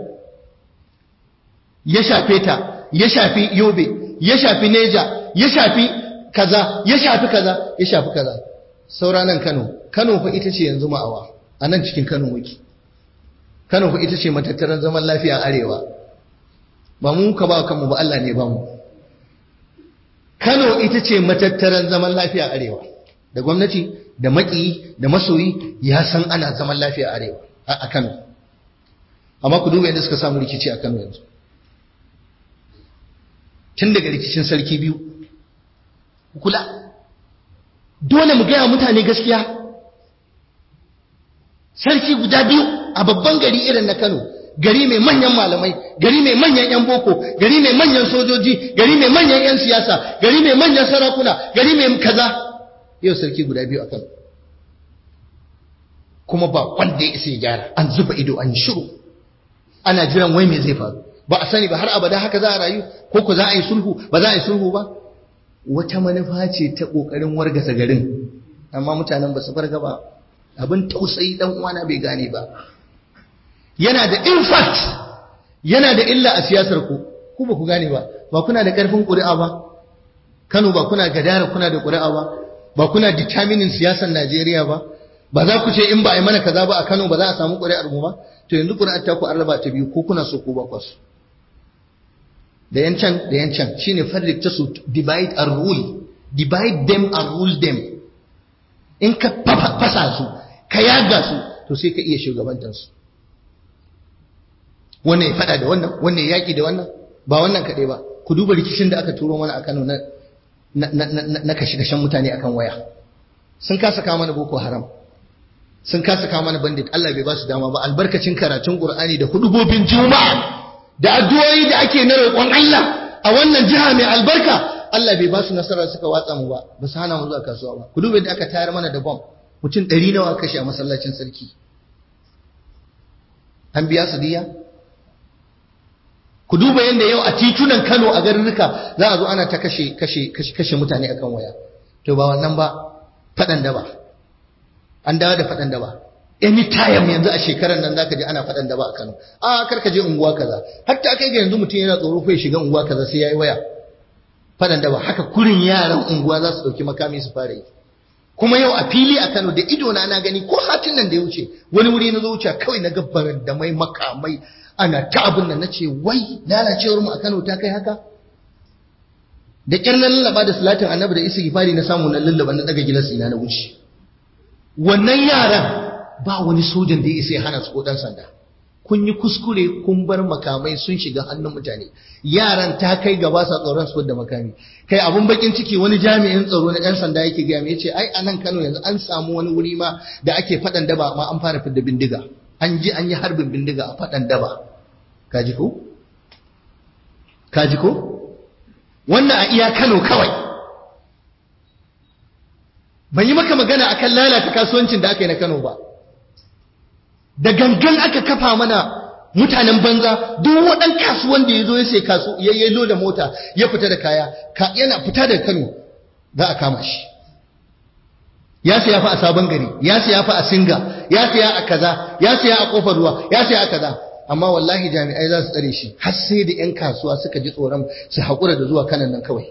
ya shafe ta ya shafi Yobe ya shafi Neja ya shafi kaza ya shafi kaza ya shafi kaza saura nan Kano Kano fa ita ce yanzu ma'awa a nan cikin Kano muke Kano fa ita ce matattaran zaman lafiya arewa ba mu ka ba kanmu ba Allah ne ba mu Kano ita ce matattaran zaman lafiya arewa da gwamnati da maƙiyi da masoyi ya san ana zaman lafiya arewa a Kano amma ku duba yadda suka samu rikici a Kano yanzu tun daga rikicin sarki biyu kula dole mu gaya mutane gaskiya sarki guda biyu a babban gari irin na Kano gari mai manyan malamai gari mai manyan yan boko gari mai manyan sojoji gari mai manyan yan siyasa gari mai manyan sarakuna gari mai kaza yau sarki guda biyu a Kano kuma ba wanda ya isa ya gyara an zuba ido an shiru ana jiran wai me zai faru ba a sani ba har abada haka za a rayu ko ku za a yi sulhu ba za a yi sulhu ba wata manufa ce ta kokarin wargasa garin amma mutanen ba su farga ba abin tausayi dan uwana bai gane ba yana da impact yana da illa a siyasar ku ku ba ku gane ba ba kuna da karfin ƙuri'a ba Kano ba kuna gadara kuna da ƙuri'a ba ba kuna determining siyasar Najeriya ba ba za ku ce in ba a yi mana kaza ba a Kano ba za a samu ƙuri'ar mu ba to yanzu ƙuri'ar ta ku an raba ta biyu ko kuna so ko ba ku so da yan can da yan can shine farrik ta su divide and rule divide them and rule them in ka fasa su ka yaga su to sai ka iya shugabantar su wannan ya fada da wannan wannan ya yaki da wannan ba wannan kaɗai ba ku duba rikicin da aka turo mana a Kano na na kashe-kashen mutane akan waya sun kasa kawo mana boko haram sun kasa kawo mana bandit Allah bai ba su dama ba albarkacin karatun Qur'ani da hudubobin juma'a da addu'o'i da ake na roƙon Allah a wannan jiha mai albarka Allah bai ba su nasara suka watsa mu ba ba su hana mu zuwa kasuwa ba ku duba yadda aka tayar mana da bom mutum ɗari nawa kashe a masallacin sarki an biya su diya ku duba yadda yau a titunan Kano a garuruka za a zo ana ta kashe kashe kashe mutane akan waya to ba wannan ba faɗan daba an dawo da faɗan daba anytime yanzu a shekarar nan zaka ji ana faɗan daba a Kano a kar ka je unguwa kaza hatta kai ga yanzu mutum yana tsoro fa ya shiga unguwa kaza sai yayi waya faɗan daba haka kurin yaran unguwa za su ɗauki makami su fara yi kuma yau a fili a Kano da ido na na gani ko satin nan da ya wuce wani wuri na zo wuce kawai na gabbar da mai makamai ana ta abin nan nace wai lalacewar mu a Kano ta kai haka da kyar na lallaba da salatin annabi da istighfari na samu na lallaba na daga gilas ina na wuce wannan yaran ba wani sojan da ya isa ya hana su ko dan sanda kun yi kuskure kun bar makamai sun shiga hannun mutane yaran ta kai gaba sa tsoron su da makami kai abun bakin ciki wani jami'in tsaro na ɗan sanda yake gaya yace ai a nan Kano yanzu an samu wani wuri ma da ake faɗan daba ma an fara fidda bindiga an ji an yi harbin bindiga a faɗan daba kaji ko kaji ko wannan a iya Kano kawai ban yi maka magana akan lalata kasuwancin da aka yi na Kano ba da gangan aka kafa mana mutanen banza duk waɗan kasuwan da ya zo ya sai kasu ya yi da mota ya fita da kaya ka yana fita daga Kano za a kama shi ya siya fa a sabon gari ya siya fa a singa ya siya a kaza ya siya a kofar ruwa ya siya a kaza amma wallahi jami'ai za su tsare shi har sai da 'yan kasuwa suka ji tsoron su haƙura da zuwa kanan nan kawai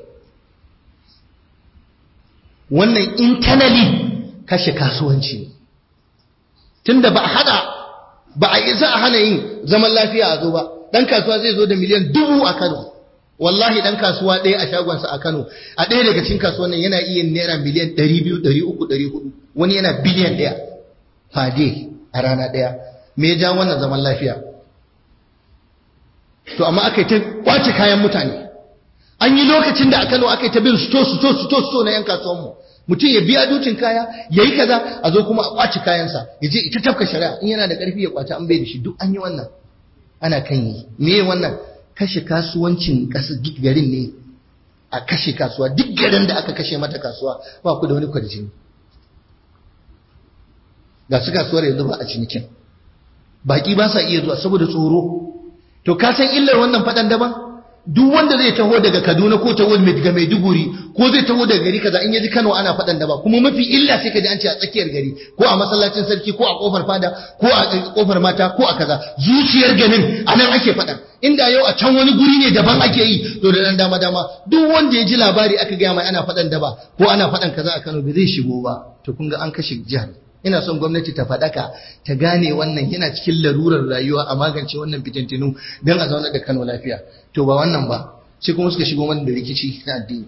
wannan internally kashe kasuwanci ne tunda ba a hada ba a isa a hana yin zaman lafiya a zo ba dan kasuwa zai zo da miliyan dubu a Kano wallahi dan kasuwa ɗaya a shagonsa a Kano a ɗaya daga cikin kasuwannin yana iya naira miliyan 200 300 400 wani yana biliyan ɗaya fade a rana ɗaya me ya ja wannan zaman lafiya to amma aka yi ta kwace kayan mutane an yi lokacin da a Kano aka yi ta bin sto sto sto sto na yan kasuwanmu mutum ya biya dutin kaya ya yi kaza a zo kuma a kwace kayansa ya je ita tafka shari'a in yana da ƙarfi ya kwace an bai da shi duk an yi wannan ana kan yi me wannan kashe kasuwancin ƙasar garin ne a kashe kasuwa duk garin da aka kashe mata kasuwa ba ku da wani kwarjini ga su kasuwar yanzu ba a cinikin baki ba sa iya zuwa saboda tsoro to ka san illar wannan faɗan daban duk wanda zai taho daga Kaduna ko taho daga Maiduguri ko zai taho daga gari kaza in yaji Kano ana faɗan daba kuma mafi illa sai ka ji an ce a tsakiyar gari ko a masallacin sarki ko a kofar fada ko a kofar mata ko a kaza zuciyar ganin anan ake faɗan inda yau a can wani guri ne daban ake yi to da dan dama dama duk wanda ya ji labari aka gaya mai ana faɗan daba ko ana faɗan kaza a Kano bai zai shigo ba to kun ga an kashe jihar ina son gwamnati ta faɗaka ta gane wannan yana cikin larurar rayuwa a magance wannan fitintinu don a zauna da Kano lafiya to ba wannan ba sai kuma suka shigo mana da rikici na addini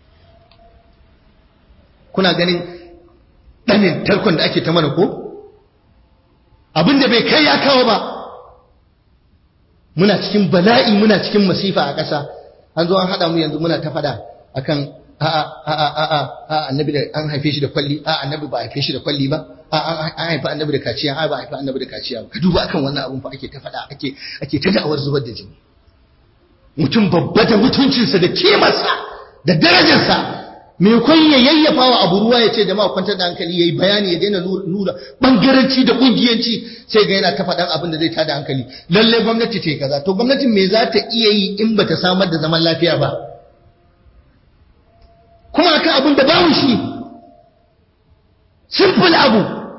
kuna ganin ɗanin tarkon da ake ta mana ko abin da bai kai ya kawo ba muna cikin bala'i muna cikin masifa a ƙasa an zo an haɗa mu yanzu muna ta faɗa akan a'a a'a a'a a'a annabi da an haife shi da kwalli a'a annabi ba haife shi da kwalli ba a'a an haifa annabi da kaciya a'a ba haifa annabi da kaciya ba ka duba akan wannan abun fa ake ta faɗa ake ake ta da'awar zubar da jini mutum babba da mutuncinsa da kimarsa da darajarsa me kun ya yayyafa wa abu ruwa ya ce jama'a kwantar da hankali yayi bayani ya daina nuna bangaranci da kungiyanci sai ga yana ta faɗan abin da zai tada hankali lalle gwamnati ce kaza to gwamnatin me za ta iya yi in bata samar da zaman lafiya ba kuma akan abin da babu shi simple abu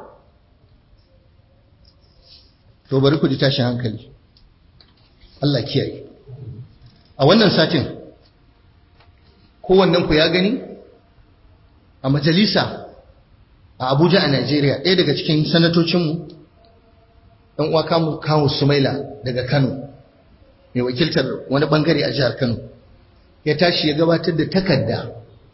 to bari ku ji tashin hankali Allah kiyaye a wannan satin kowannen ku ya gani a majalisa a Abuja a Najeriya ɗaya daga cikin sanatocinmu ɗan uwa kamu kawo Sumaila daga Kano mai wakiltar wani bangare a jihar Kano ya tashi ya gabatar da takarda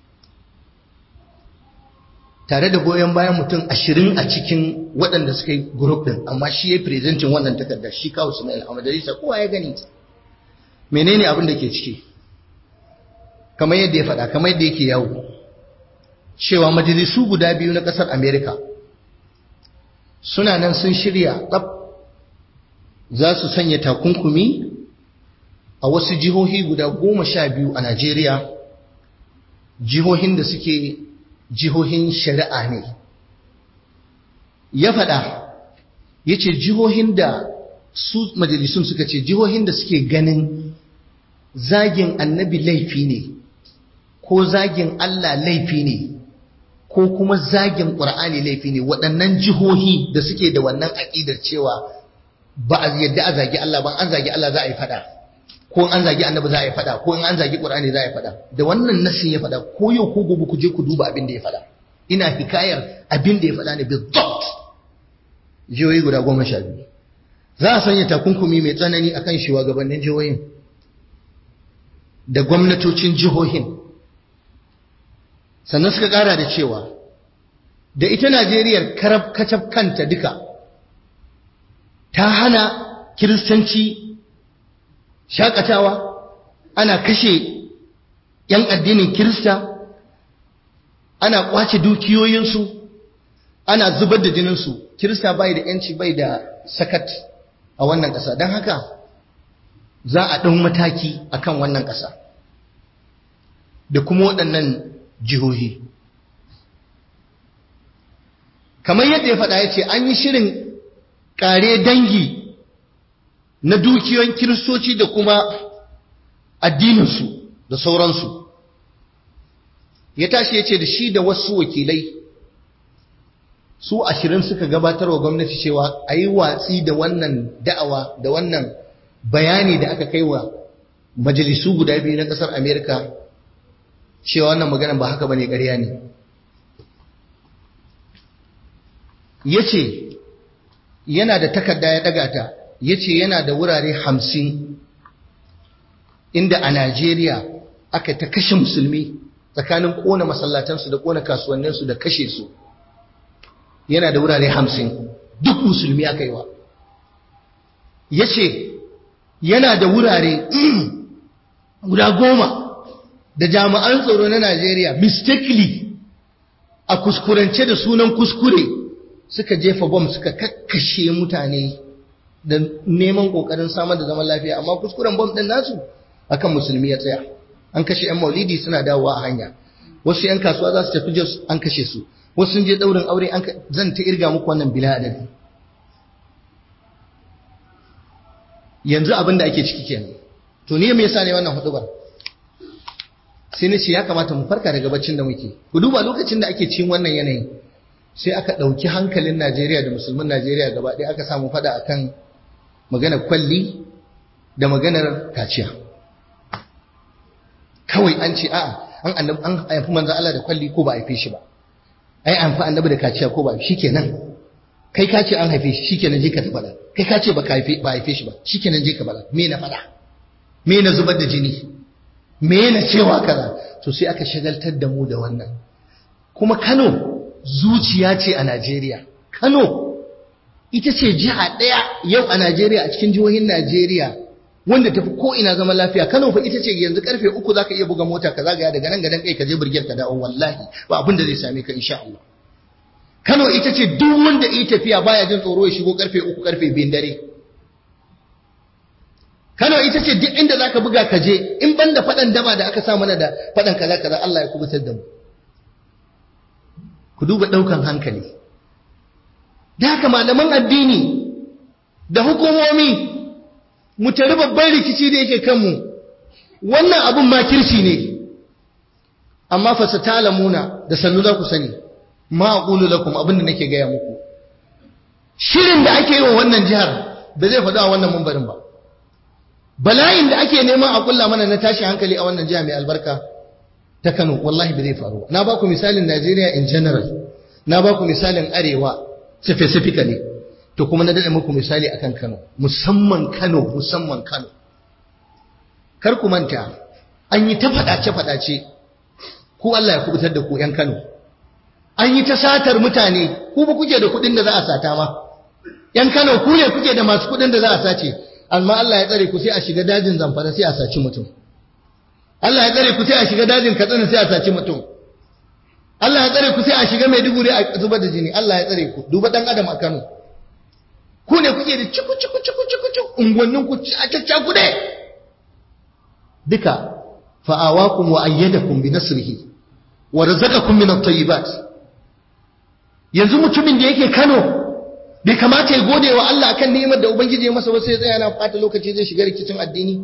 tare da goyon bayan mutum ashirin a cikin waɗanda suka yi group ɗin amma shi ya yi presentin wannan takarda shi kawo Sumaila a majalisa kowa ya gani menene abin da ke ciki kamar yadda ya faɗa kamar yadda yake yawo cewa majalisu guda biyu na ƙasar Amerika suna nan sun shirya tsab za su sanya takunkumi a wasu jihohi guda goma sha biyu a Najeriya jihohin da suke jihohin shari'a ne ya faɗa ya ce jihohin da su majalisun suka ce jihohin da suke ganin zagin annabi laifi ne ko zagin Allah laifi ne ko kuma zagin ƙur'ani laifi ne waɗannan jihohi da suke da wannan aƙidar cewa ba a yadda a zagi Allah ba an zagi Allah za a yi faɗa ko an zagi annabi za a yi faɗa ko in an zagi ƙur'ani za a yi faɗa da wannan nasin ya faɗa ko yau ko gobe ku je ku duba abin da ya faɗa ina hikayar abin da ya faɗa ne bizzat jihohi guda goma sha biyu za a sanya takunkumi mai tsanani akan shugabannin jihohin da gwamnatocin jihohin sannan suka ƙara da cewa da ita Najeriya karab kacab kanta duka ta hana kiristanci shakatawa ana kashe ‘yan addinin kirista ana kwace dukiyoyinsu ana zubar da jininsu kirista bai da ‘yanci bai da sakat a wannan ƙasa don haka za a ɗan mataki a kan wannan ƙasa da kuma waɗannan jihohi kamar yadda ya faɗa ya ce an yi shirin ƙare dangi na dukiyoyin kiristoci da kuma addininsu da sauransu ya tashi ya ce da shi da wasu wakilai su ashirin suka gabatar wa gwamnati cewa a yi watsi da wannan da'awa da wannan bayani da aka kai wa majalisu guda biyu na ƙasar amerika cewa wannan maganan ba haka ba ne ƙarya ne ya ce yana da takarda ya ɗaga ta ya ce yana da wurare hamsin inda a Najeriya aka ta kashe musulmi tsakanin kona masallatansu da kona kasuwanninsu da kashe su yana da wurare hamsin duk musulmi aka yi wa ya ce yana da wurare guda goma da jami'an tsaro na Najeriya mistakenly a kuskurance da sunan kuskure suka jefa bom suka kakkashe mutane da neman kokarin samar da zaman lafiya amma kuskuren bom din nasu akan musulmi ya tsaya an kashe yan maulidi suna dawowa a hanya wasu yan kasuwa za su tafi jos an kashe su wasu sun je daurin aure an zan ta irga muku wannan bila adadi yanzu abin da ake ciki kenan to ni me yasa ne wannan hudubar sai na ce ya kamata mu farka daga baccin da muke ku duba lokacin da ake cin wannan yanayin sai aka ɗauki hankalin Najeriya da musulmin Najeriya gaba ɗaya aka samu fada akan maganar kwalli da maganar kaciya kawai an ce a'a an annabi an haifi manzo Allah da kwalli ko ba a haife shi ba ai an fi annabi da kaciya ko ba shikenan kai ka ce an haife shi shikenan je ka tabbata kai ka ce ba ka haife ba haife shi ba shikenan je ka bala me na fada me na zubar da jini me na cewa kaza to sai aka shagaltar da mu da wannan kuma Kano zuciya ce a Najeriya Kano ita ce jiha ɗaya yau a Najeriya a cikin jihohin Najeriya wanda tafi ko ina zaman lafiya Kano fa ita ce yanzu karfe uku zaka iya buga mota ka zagaya daga nan gadan kai ka je burgiyar ka dawo wallahi ba abin da zai same ka insha Allah Kano ita ce duk wanda yi tafiya baya jin tsoro ya shigo karfe uku karfe biyun dare Kano ita ce duk inda zaka buga ka je in banda faɗan daba da aka sa mana da faɗan kaza kaza Allah ya kubutar da mu ku duba ɗaukan hankali da haka malaman addini da hukumomi mu tari babban rikici da yake kanmu wannan abun makirci ne amma fa satalamuna da sannu za ku sani ma aqulu lakum abin da nake gaya muku shirin da ake yi wa wannan jihar ba zai faɗa wannan mumbarin ba bala'in da ake neman a kulla mana na tashi hankali a wannan jiha mai albarka ta Kano wallahi ba zai faru na ba ku misalin Najeriya in general na ba ku misalin arewa specifically to kuma na dade muku misali akan Kano musamman Kano musamman Kano kar ku manta an yi ta fadace fadace ku Allah ya kubutar da ku yan Kano an yi ta satar mutane ku ba kuke da kuɗin da za a sata ma yan Kano ku ne kuke da masu kuɗin da za a sace amma Allah ya tsare ku sai a shiga dajin Zamfara sai a saci mutum Allah ya tsare ku sai a shiga dajin Katsina sai a saci mutum Allah ya tsare ku sai a shiga Maiduguri a zubar da jini Allah ya tsare ku duba dan adam a Kano ku ne kuke da ciku ciku ciku ciku ciku unguwannin ku a cacca ku ne duka fa'awakum wa ayyadakum bi nasrihi wa razaqakum min at-tayyibat yanzu mutumin da yake Kano bai kamata ya gode wa Allah akan ni'imar da ubangiji ya masa ba sai ya tsaya na fata lokaci zai shiga rikicin addini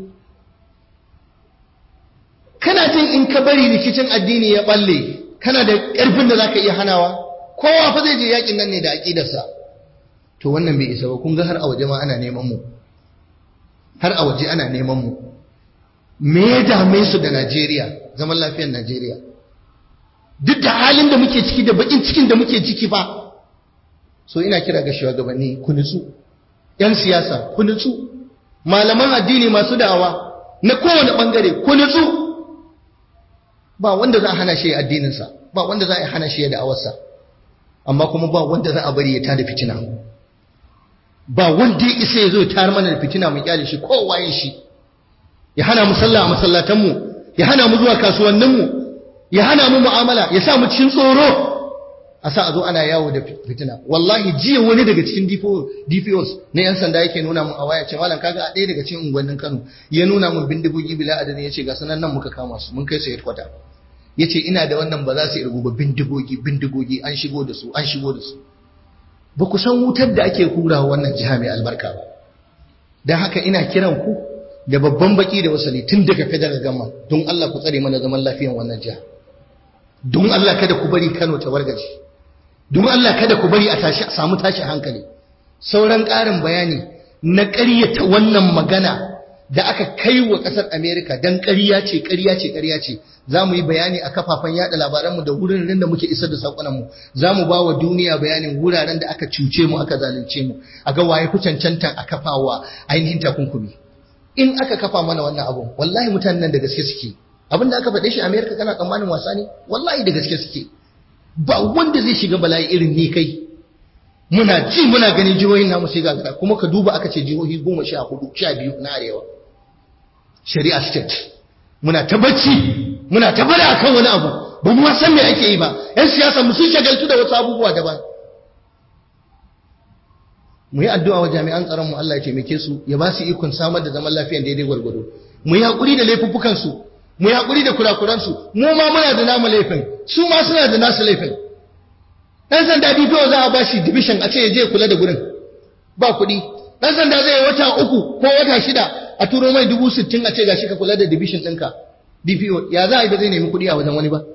kana jin in ka bari rikicin addini ya balle kana da ƙarfin da zaka iya hanawa kowa fa zai je yakin nan ne da aqidarsa to wannan bai isa ba kun ga har a waje ma ana neman mu har a waje ana neman mu me ya dame su da Najeriya zaman lafiyar Najeriya duk da halin da muke ciki da bakin cikin da muke ciki fa so ina kira ga shugabanni ku nutsu yan siyasa ku nutsu malaman addini masu da'awa na kowane bangare ku nutsu ba wanda za a hana shi addininsa ba wanda za a hana shi da'awarsa amma kuma ba wanda za a bari ya tada fitina ba wanda ya isa ya zo ya tayar mana da fitina mu kyale shi kowa ya shi ya hana mu sallah a masallatanmu ya hana mu zuwa kasuwanninmu ya hana mu mu'amala ya sa mu cikin tsoro a sa a zo ana yawo da fitina wallahi jiya wani daga cikin DPOs na yan sanda yake nuna mun a waya ce malam kaga a ɗaya daga cikin unguwannin Kano ya nuna mun bindigogi bila adadin yace ga sanan nan muka kama su mun kai su headquarter yace ina da wannan ba za su irgu ba bindigogi bindigogi an shigo da su an shigo da su ba ku san wutar da ake kura wannan jiha mai albarka ba dan haka ina kiran ku da babban baki da wasali tun daga federal government don Allah ku tsare mana zaman lafiyan wannan jiha don Allah kada ku bari Kano ta wargaje don Allah kada ku bari a tashi a samu tashi hankali sauran ƙarin bayani na ƙaryata wannan magana da aka kai wa ƙasar Amerika dan ƙarya ce ƙarya ce ƙarya ce za mu yi bayani a kafafen yada labaranmu da wuraren da muke isar da saƙonanmu za mu ba wa duniya bayanin wuraren da aka cuce mu aka zalunce mu a ga waye ku cancantan a kafawa ainihin takunkumi in aka kafa mana wannan abun wallahi mutanen nan da gaske suke abin da aka faɗe shi Amerika kana tsammanin wasa ne wallahi da gaske suke ba wanda zai shiga bala'i irin ni kai muna ji muna ganin jihohin namu sai gagara kuma ka duba aka ce jihohi goma sha hudu sha biyu na arewa shari'a state muna ta bacci muna ta bada akan wani abu ba mu san me ake yi ba yan siyasa mu sun shagaltu da wasu abubuwa daban mu yi addu'a wa jami'an tsaron mu Allah ya taimake su ya ba su ikon samar da zaman lafiya daidai gwargwado mu yi hakuri da laifuffukan su mu yi hakuri da kurakuran su mu ma muna da namu laifin su ma suna da nasu laifin dan sanda DPO za a bashi division a ce ya je kula da gurin ba kuɗi dan sanda zai wata uku ko wata shida a turo mai dubu sittin a ce gashi ka kula da division ɗinka DPO ya za a yi ba zai nemi kuɗi a wajen wani ba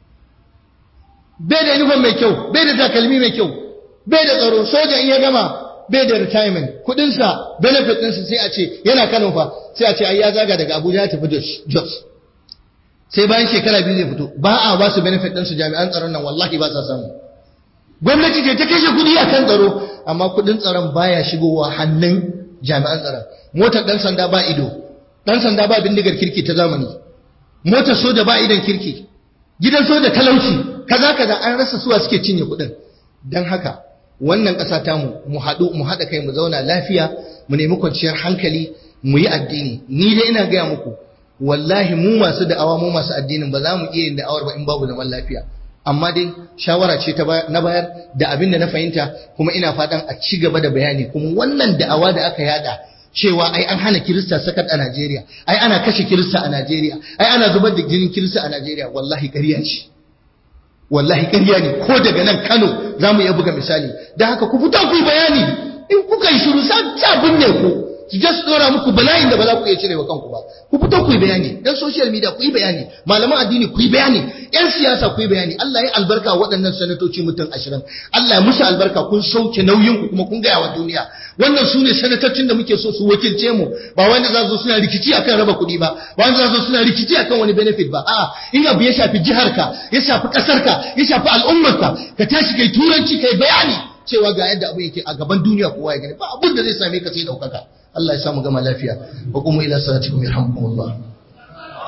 bai da uniform mai kyau bai da takalmi mai kyau bai da tsaro soja in ya gama bai da retirement kudinsa benefit ɗinsa sai a ce yana Kano fa sai a ce ai ya zaga daga Abuja ya tafi Jos sai bayan shekara biyu zai fito ba a ba su benefit ɗinsu jami'an tsaron nan wallahi ba sa samu gwamnati ce ta kashe kudi a kan tsaro amma kudin tsaron baya shigowa hannun jami'an tsaron motar ɗan sanda ba ido ɗan sanda ba bindigar kirki ta zamani motar soja ba idon kirki gidan soja talauci kaza kaza an rasa suwa suke cinye kudin dan haka wannan ƙasa ta mu mu haɗu mu haɗa kai mu zauna lafiya mu nemi kwanciyar hankali mu yi addini ni dai ina gaya muku wallahi mu masu da'awa mu masu addinin ba za mu iya yin da'awar ba in babu zaman lafiya amma dai shawara ce ta na bayar da abin da na fahimta kuma ina fatan a ci gaba da bayani kuma wannan da'awa da aka yada cewa ai an hana kirista sakat a Najeriya ai ana kashe kirista a Najeriya ai ana zubar da jinin kirista a Najeriya wallahi ƙarya ce wallahi ƙarya ne ko daga nan Kano za mu iya buga misali da haka ku fito ku yi bayani in kuka yi shiru sa binne ku su je su dora muku bala'in da ba za ku iya cirewa kanku ba ku fito ku yi bayani dan social media ku yi bayani malaman addini ku yi bayani yan siyasa ku yi bayani Allah ya albarka waɗannan sanatoci mutum ashirin Allah ya musu albarka kun sauke nauyin ku kuma kun gaya wa duniya wannan su ne sanatocin da muke so su wakilce mu ba wanda za su suna rikici akan raba kuɗi ba ba wanda za su suna rikici akan wani benefit ba a'a in abu ya shafi jiharka ya shafi ƙasarka ya shafi al'ummarka ka tashi kai turanci kai bayani cewa ga yadda abu yake a gaban duniya kowa ya gani ba abin da zai same ka sai daukaka Allah ya samu gama lafiya wa kuma ila salatikum yarhamukumullah